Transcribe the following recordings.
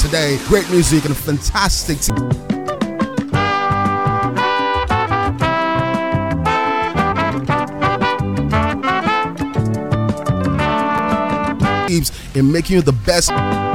today. Great music and fantastic. teams in making you the best.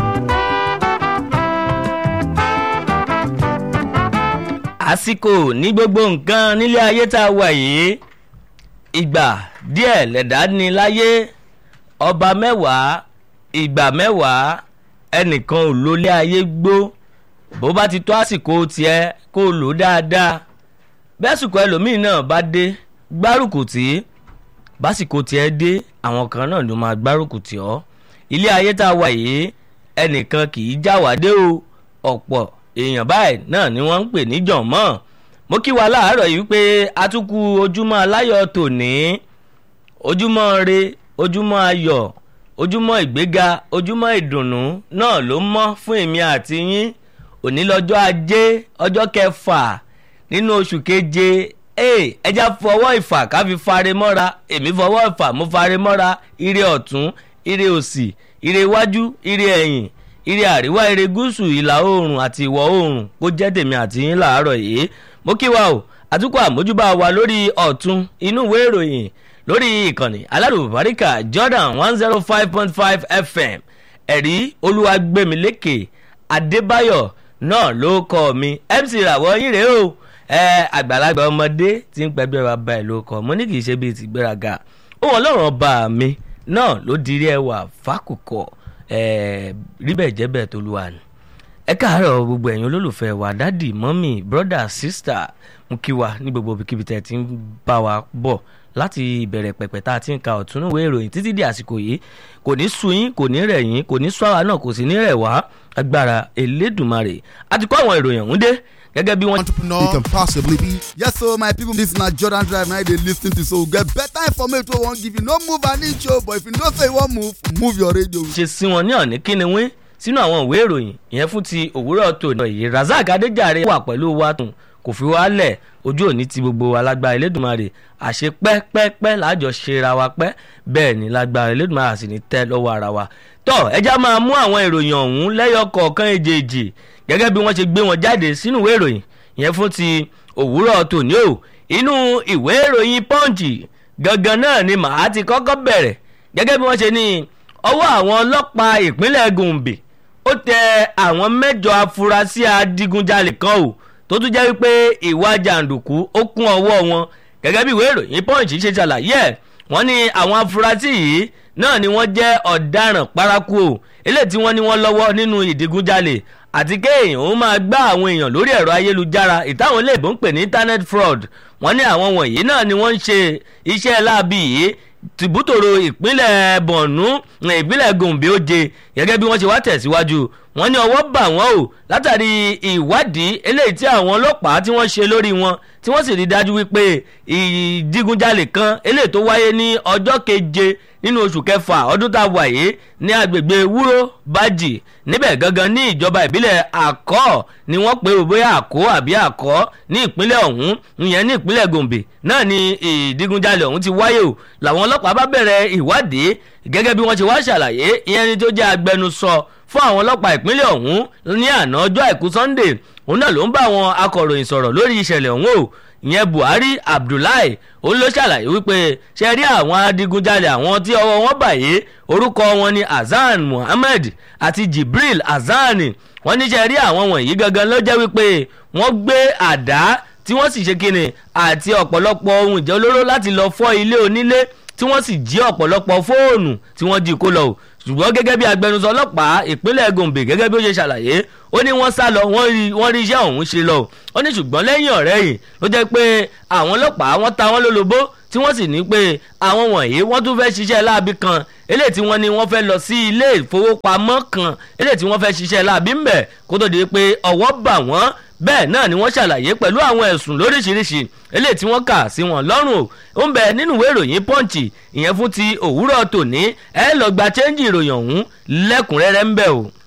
àsìkò ní gbogbo nǹkan nílé ayé tá a wà yìí ìgbà díẹ̀ lẹ̀dá ní láyé ọba mẹ́wàá ìgbà mẹ́wàá ẹnìkan ò lólé ayé gbó bó bá ti tó àsìkò tiẹ̀ kó lò ó dáadáa bẹ́sùkọ ẹlòmíì náà bá dé gbárùkù tí básìkò tiẹ̀ dé àwọn kan náà ló máa gbárùkù tì ọ́ ilé ayé tá a wà yìí ẹnìkan kì í já wá dé o ọ̀pọ̀ èèyàn báyìí náà ni wọ́n ń pè ní jọ̀mọ́ mo kí wa láàárọ̀ yìí pé atukù ojúmọ́ aláyọ̀ tòní ojúmọ́ re ojúmọ́ ayọ̀ ojúmọ́ ìgbéga ojúmọ́ ìdùnnú náà ló mọ́ fún èmi àti yín òní lọ́jọ́ ajé ọjọ́ kẹfà nínú oṣù keje ẹja fọwọ́ ìfà ká fi fare mọ́ra èmi fọwọ́ ìfà mo fare mọ́ra ire ọ̀tún ire òsì ire iwájú ire ẹ̀yìn ire àríwá ire gúúsù ìlà oòrùn àti ìwọ̀ oòrùn kó jẹ́ tèmi àti yín làárọ̀ yìí mo kí wa o àtúkọ̀ àmójúbà wa lórí ọ̀tún inú ìwé ìròyìn lórí ìkànnì alárùbáríkà jordan one zero five point five fm ẹ̀rí olúwàgbẹ̀mílẹ́kẹ̀ adébáyọ̀ náà ló kọ́ mi mc ràwọ̀ yín rèé o ẹ àgbàlagbà ọmọdé tí ń pẹ́gbẹ́ wa bá ẹ̀ ló kọ́ mo ní kì í ṣe bíi tìgbéraga òun ọlọ́run ọba mi náà ló dirí ẹwà fákòkò rí bẹ́ẹ̀ jẹ́ bẹ́ẹ̀ tó lu wa ni. ẹ káàárọ̀ gbogbo ẹ̀yin olólùfẹ́ wa dádì mọ́mì brọ́dà sísítà mú kí wa ní gbogbo ibikíbi tẹ́ ti ń bá wa bọ̀ láti ìbẹ̀rẹ̀ pẹ̀pẹ̀ tá a ti ń ka ọ̀túnúwé ìròyìn títí di àsìkò yìí kò ní sú yín kò ní rẹ̀ yín kò ní sú àwa náà kò sì ní rẹ̀ wá agbára elédùnmarè àti kó àwọn ìròyìn ọ̀hún dé gẹ́gẹ́ bí wọ́n. Entrepreneur you can possibly be. Yes, so my people, this na Jordan Drive now they lis ten to so get better information wey wan give you. No move an inch o, but if you know say you wan move, move your radio. ṣe sí wọn ní ọ̀ní kíni wín sínú àwọn ìwé ìròyìn ìyẹn fún ti òwúrọ̀ tòní yìí razak adéjàre wà pẹ̀lú wa tún kò fi wá lẹ̀ ojú òní ti gbogbo wa lágbára elédùnmarè àṣẹ pẹ́pẹ́pẹ́ láàjọ ṣera wa pẹ́ bẹ́ẹ̀ ni lágbára elédùnmarè sì ní tẹ́ lọ́wọ́ ara wa tọ́ ẹja máa mú àwọn ìròyìn ọ̀hún lẹ́yọ kọ̀ọ̀kan èjèèjì gẹ́gẹ́ bí wọ́n ṣe gbé wọn jáde sínú ìwé ìròyìn ìyẹn fún ti òwúrọ̀ tòní o inú ìwé ìròyìn pọ́ǹchì gangan náà ni màá ti kọ́kọ́ bẹ̀rẹ̀ gẹ́gẹ́ bí wọ́n ṣe ní ọwọ́ àwọn ọlọ́pàá ìpínlẹ̀ gombe ó tẹ àwọn mẹ́jọ afurasí adigunjalè kan o tó tún jẹ́ wípé ìwà jàǹdùkú ó kún ọwọ́ wọn gẹ́gẹ́ bí ìwé ìròyìn pọ́ǹchì ṣe ṣàlàyé ẹ̀ wọ́n ní àwọn afurasí yìí náà ni wọ́n jẹ́ ọ̀daràn paraku o eléyìí tí wọ́n ní wọ́n lọ́wọ́ nínú ìdigunjalè àti kéèyàn ó máa gbá àwọn èèyàn lórí ẹ̀rọ ayélujára ìtàwọn iléèbó ń pè ní internet fraud wọ́n ní àwọn wọ̀nyí náà ni wọ́n ń ṣe iṣẹ́ láabi yìí tìbútòrò ìpínlẹ̀ bọ̀nú ìpínlẹ̀ gòǹbé oje gẹ́gẹ́ bí wọ́n ṣe wá tẹ̀síwájú wọ́n ní ọwọ́ bà wọ́n o látàrí ìwádìí eléyìí tí àwọn ọlọ́pàá tí wọ́n ṣe lórí wọn tí wọ́n sì rí dájú wípé ìdigunjalè kan eléyìí tó wáyé ní ọjọ́ keje nínú oṣù kẹfà ọdún tá a wà yìí ní agbègbè wúró bájì níbẹ̀ gangan ní ìjọba ìbílẹ̀ àkọ́ ni wọ́n pe bóyá àkó àbí àkọ́ ní ìpínlẹ̀ ọ̀hún ìyẹn ní ìpínlẹ̀ gombe náà ni ìdigunjalè ọ̀hún ti wáyé o làwọn ọlọ́pàá bá bẹ̀rẹ̀ ìwádìí gẹ́gẹ́ bí wọ́n ṣe wá ṣàlàyé ìyẹn ni tó jẹ́ agbẹnusọ fún àwọn ọlọ́pàá ìpínlẹ̀ ọ̀hún ní àná ọjọ́ àìkú sunday òun náà ló ń bá àwọn akọ̀ròyìn sọ̀rọ̀ lórí ìṣẹ̀lẹ̀ ọ̀hún o ìyẹn buhari abdullahi òun ló ṣàlàyé wípé ṣe rí àwọn adigunjalè àwọn tí ọwọ́ wọn bàyè orúkọ wọn ni hasan muhammed àti jibril hasan wọ́n ní ṣe rí àwọn wọ̀nyí gangan ló jẹ́ wípé wọ́n gbé àdá tí wọ́n sì ṣe kíni àti ọ̀pọ̀lọpọ̀ ohun ìjẹ́ olóró láti lọ fọ́ ilé onílé tí wọ́n sì jí ọ̀pọ̀lọpọ̀ fóònù tí wọ́n jí kó lọ o ṣùgbọ́n gẹ́gẹ́ bí agbẹnusọ ọlọ́pàá ìpínlẹ̀ gombe gẹ́gẹ́ bí ó ṣe ṣàlàyé ó ní wọ́n sá lọ wọ́n rí iṣẹ́ ọ̀hún ṣe lọ ó ní ṣùgbọ́n lẹ́yìn ọ̀rẹ́ yìí ló jẹ́ pé àwọn ọlọ́pàá wọ́n ta wọ́n lólobó tí wọ́n sì ní pé àwọn wọ̀nyí wọ́n tún fẹ́ ṣiṣẹ́ láabi kan eléyìí tí wọ́n ní wọ́n fẹ́ lọ sí ilé ìfowópamọ́ kan eléyìí tí wọ́n fẹ́ ṣiṣẹ́ láabi ńbẹ̀ kó tó di pé ọwọ́ bà wọ́n bẹ́ẹ̀ náà ni wọ́n ṣàlàyé pẹ̀lú àwọn ẹ̀sùn lóríṣiríṣi eléyìí tí wọ́n kà sí wọn lọ́rùn o ó ń bẹ nínú ìwé ìròyìn pọ́ǹchì ìyẹn fún ti òwúrọ̀ tòní ẹ lọ gba chẹ́ńjì ìròyìn ọ̀hún lẹ́kùnrẹ́rẹ́ ń bẹ o.